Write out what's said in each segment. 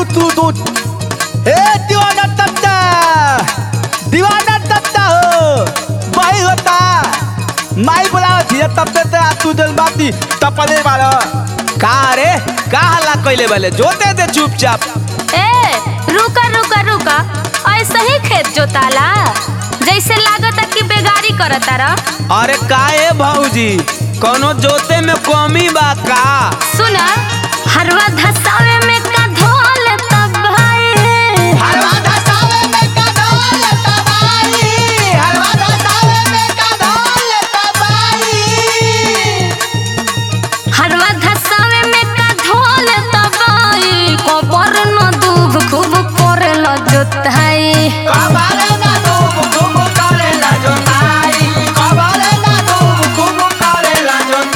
तू तू ए दीवाना तत्ता दीवाना तत्ता हो वही होता माई बोला थी तब ते ते तू जल बाती तपले वाला का रे का हल्ला कइले वाले जोते दे चुपचाप ए रुका रुका रुका ऐसे ही खेत जोताला जैसे लागता कि बेगारी करता रह अरे का ए भौजी कोनो जोते में कमी बा का सुना हरवा धसावे में का धोल तब भाई हरवा धसावे में का ढोल तबाई हरवा धसावे में का ढोल तबाई हरवा धसावे में का धोल तब भाई कोबर न दूब खूब कोरेल जोताई कबाले ना धूप खूब करेला जोताई कबाले ना धूप खूब करेला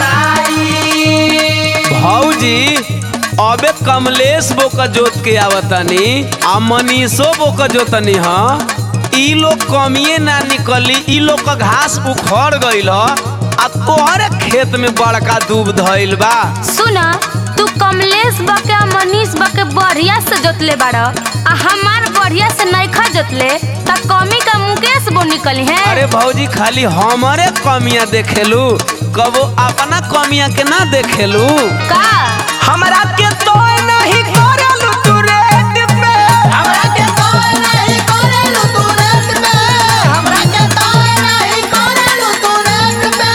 जोताई भौजी अबे कमलेश बो का जोत के आवतानी आ मनीषो बो का जोतनी ह ई लोग कमिए ना निकली ई लोग का घास उखड़ गइल ह आ तोहरे खेत में बड़का दूब धइल बा सुना तू कमलेश बके आ मनीष बके बढ़िया से जोतले बाड़ आ हमार बढ़िया से नइखा जोतले त कमी का मुकेश बो निकली है अरे भौजी खाली हमारे कमियां देखेलू कबो अपना कमियां के ना देखेलू का हमरा के तो नहीं करेलू तू रेट पे हमरा के तो नहीं करेलू तू रेट पे हमरा के तो नहीं करेलू तू रेट पे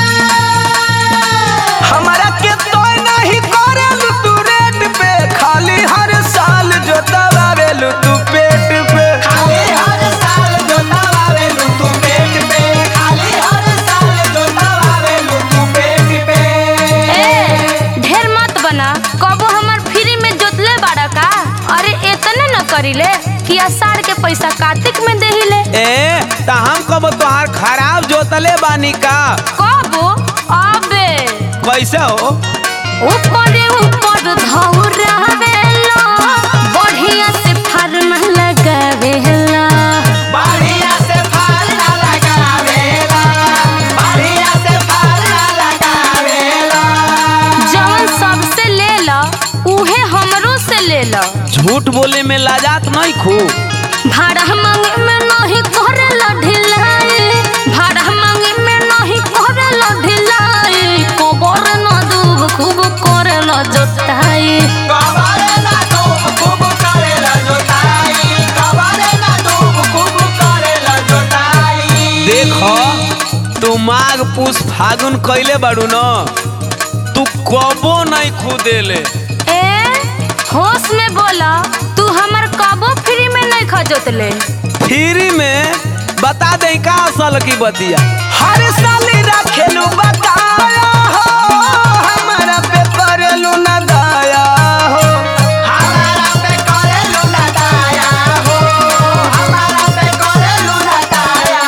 हमरा के तो नहीं करेलू तू रेट पे खाली हर साल जो दबावेलू तू पेट पे खाली हर साल जो दबावेलू तू पेट पे खाली हर साल जो दबावेलू तू पेट पे ए ढेर मत बना कबो हमर फ्री में जोतले बाड़ा का अरे इतने न करिले कि आषाढ़ के पैसा कार्तिक में देहिले ए त हम कब तोहार खराब जोतले बानी का कबो अबे कैसे हो ऊपर ऊपर धौरावेला बढ़िया से फार्म लगावेला बढ़िया से फल ना लगावेला बढ़िया से फल ना लगावेला जवन सबसे लेला उहे हमरो से लेला झूठ बोले में लाजात नहीं खू भाड़ा मांगे में नहीं करेला ढिलाई भाड़ा मांगे में नहीं करेला ढिलाई कोबर न दूब खूब करेला जोताई कबारे ना धूप खूब करेला जोताई कबारे ना धूप खूब करेला जोताई देखो तू माघ पूस फागुन कइले बाड़ू न तू कबो नहीं खुदेले ए होश में बोला तू हमर कबो फ्री में नहीं खजोतले फ्री में बता दे का असल की बतिया हर साल रखेलू बताया हो हमारा पे करेलू न दया हो हमारा पे करेलू न दया हो हमारा पे करेलू न दया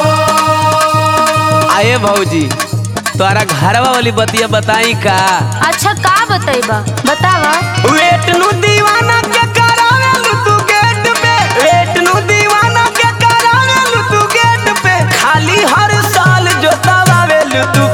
हो आए भौजी तोरा घरवा वाली बतिया बताई का अच्छा का बतैबा बतावा वेट नु दीवाना के करावेलू तू गेट पे वेट नु दीवाना के करावेलू तू गेट पे खाली हर साल जोतावेलू तू